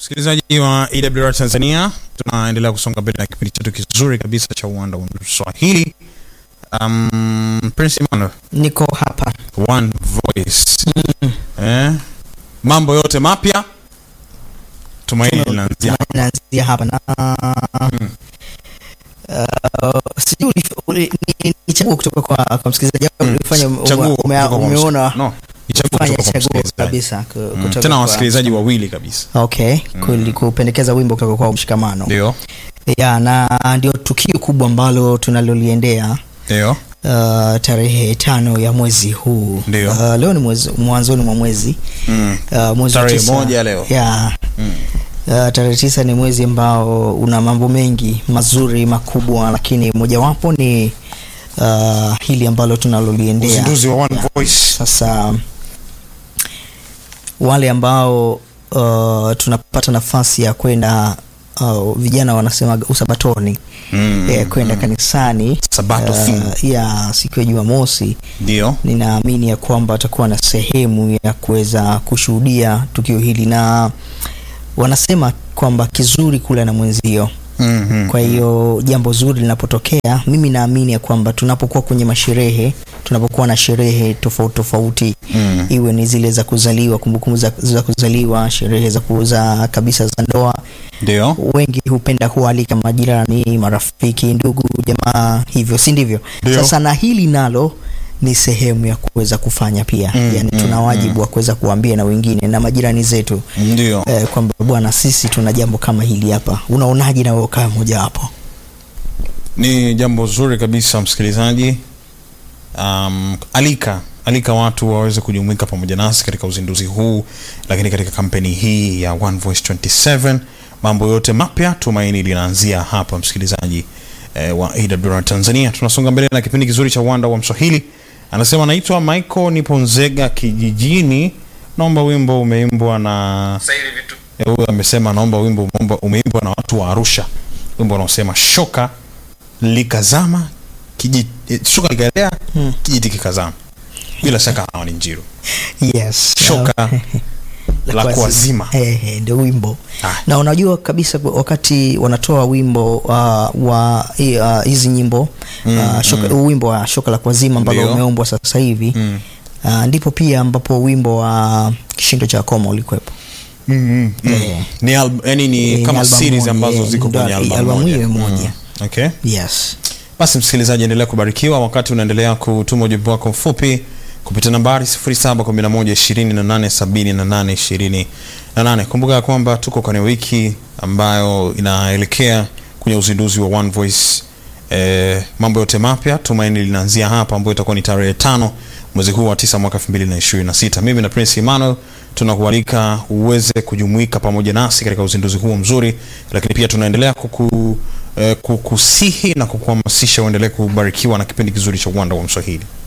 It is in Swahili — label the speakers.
Speaker 1: Msikilizaji wa EWR Tanzania, tunaendelea kusonga mbele na kipindi chetu kizuri kabisa cha uwanda wa Swahili. Um, Prince Emmanuel,
Speaker 2: niko hapa
Speaker 1: One Voice. Eh, mambo yote mapya tumaini linaanzia
Speaker 2: naanzia hapa na uh, sijui ulif- uli- ni- ni chaguo kutoka kwa, kwa msikilizaji au ulifanya ume-
Speaker 1: Chaguo
Speaker 2: ume-
Speaker 1: kutoka kwa
Speaker 2: umeona
Speaker 1: msik- no, ni chaguo
Speaker 2: fanya
Speaker 1: kutoka kwa
Speaker 2: chaguo
Speaker 1: msikilizaji.
Speaker 2: kabisa ku-
Speaker 1: Mm,
Speaker 2: kutoka
Speaker 1: tena
Speaker 2: kwa-
Speaker 1: wasikilizaji wawili kabisa,
Speaker 2: okay kuli- kupendekeza wimbo kutoka kwa mshikamano
Speaker 1: ndio
Speaker 2: ya na ndio tukio kubwa ambalo tunaloliendea
Speaker 1: ndio
Speaker 2: uh, tarehe tano ya mwezi huu
Speaker 1: Ndio.
Speaker 2: uh, leo ni mwezi, mwanzoni mwa mwezi
Speaker 1: mm.
Speaker 2: uh, mwezi wa
Speaker 1: Tarehe
Speaker 2: tisa.
Speaker 1: moja leo.
Speaker 2: ya
Speaker 1: Mm.
Speaker 2: Uh, tarehe tisa ni mwezi ambao una mambo mengi mazuri makubwa, lakini mojawapo ni uh, hili ambalo tunaloliendea
Speaker 1: Uzinduzi wa One
Speaker 2: Ya.
Speaker 1: Voice.
Speaker 2: Sasa wale ambao uh, tunapata nafasi ya kwenda uh, vijana wanasema usabatoni
Speaker 1: Mm,
Speaker 2: eh, kwenda
Speaker 1: mm.
Speaker 2: kanisani
Speaker 1: Sabato
Speaker 2: uh,
Speaker 1: theme.
Speaker 2: ya siku ya Jumamosi
Speaker 1: Ndio
Speaker 2: ninaamini ya kwamba watakuwa na sehemu ya kuweza kushuhudia tukio hili, na wanasema kwamba kizuri kula na mwenzio.
Speaker 1: Mhm.
Speaker 2: Kwa hiyo jambo zuri linapotokea, mimi naamini ya kwamba tunapokuwa kwenye masherehe, tunapokuwa na sherehe tofauti tofauti
Speaker 1: Mm.
Speaker 2: iwe ni zile za kuzaliwa, kumbukumbu za, za kuzaliwa, sherehe za kuuza kabisa za ndoa,
Speaker 1: ndio
Speaker 2: wengi hupenda kualika majirani, marafiki, ndugu, jamaa, hivyo si ndivyo?
Speaker 1: Ndio.
Speaker 2: Sasa na hili nalo ni sehemu ya kuweza kufanya pia
Speaker 1: Mm,
Speaker 2: yani,
Speaker 1: mm,
Speaker 2: tuna wajibu wa kuweza kuambia na wengine na majirani zetu
Speaker 1: ndio
Speaker 2: eh, kwamba bwana, sisi tuna jambo kama hili hapa. Unaonaje na wewe kama mmoja wapo?
Speaker 1: ni jambo zuri kabisa msikilizaji. Um, alika alika watu waweze kujumuika pamoja nasi katika uzinduzi huu, lakini katika kampeni hii ya One Voice 27 mambo yote mapya, tumaini linaanzia hapa msikilizaji eh, wa AWR Tanzania. Tunasonga mbele na kipindi kizuri cha uwanda wa Mswahili. Anasema naitwa Michael, nipo Nzega kijijini, naomba wimbo umeimbwa na Eh, huyu amesema naomba wimbo umeomba- umeimbwa na watu wa Arusha, wimbo unaosema shoka likazama kiji, eh, shoka likaelea
Speaker 2: Hmm.
Speaker 1: kijiti kikazama. Bila shaka hawa ni Njiru.
Speaker 2: Yes.
Speaker 1: Shoka la kuwazima.
Speaker 2: Eh, eh, ndio wimbo
Speaker 1: Ah.
Speaker 2: na unajua kabisa kwa- wakati wanatoa wimbo uh, wa hi- uh, hizi nyimbo
Speaker 1: Mm,
Speaker 2: uh, shoka, wimbo wa shoka la kuwazima ambalo
Speaker 1: Ndio.
Speaker 2: umeombwa sasa hivi
Speaker 1: Mm.
Speaker 2: uh, ndipo pia ambapo wimbo wa kishindo cha koma ulikuwepo
Speaker 1: Mm, mm, mm.
Speaker 2: Eh.
Speaker 1: Ni al, yani ni
Speaker 2: Eh, ni
Speaker 1: kama
Speaker 2: album
Speaker 1: series
Speaker 2: moja,
Speaker 1: ambazo
Speaker 2: eh,
Speaker 1: ziko
Speaker 2: ndo
Speaker 1: kwenye
Speaker 2: al-
Speaker 1: album
Speaker 2: albamu
Speaker 1: moja.
Speaker 2: hiyo moja.
Speaker 1: Mm. Okay.
Speaker 2: yes
Speaker 1: Basi msikilizaji, endelea kubarikiwa wakati unaendelea kutuma ujumbe wako mfupi kupitia nambari 0711287828. Kumbuka ya kwamba tuko kwenye wiki ambayo inaelekea kwenye uzinduzi wa One Voice. Eh, mambo yote mapya tumaini linaanzia hapa, ambayo itakuwa ni tarehe tano mwezi huu wa tisa mwaka 2026. Mimi na Prince Emmanuel tunakualika uweze kujumuika pamoja nasi katika uzinduzi huo mzuri, lakini pia tunaendelea kuku, eh, kukusihi na kukuhamasisha uendelee kubarikiwa na kipindi kizuri cha uwanda wa Mswahili.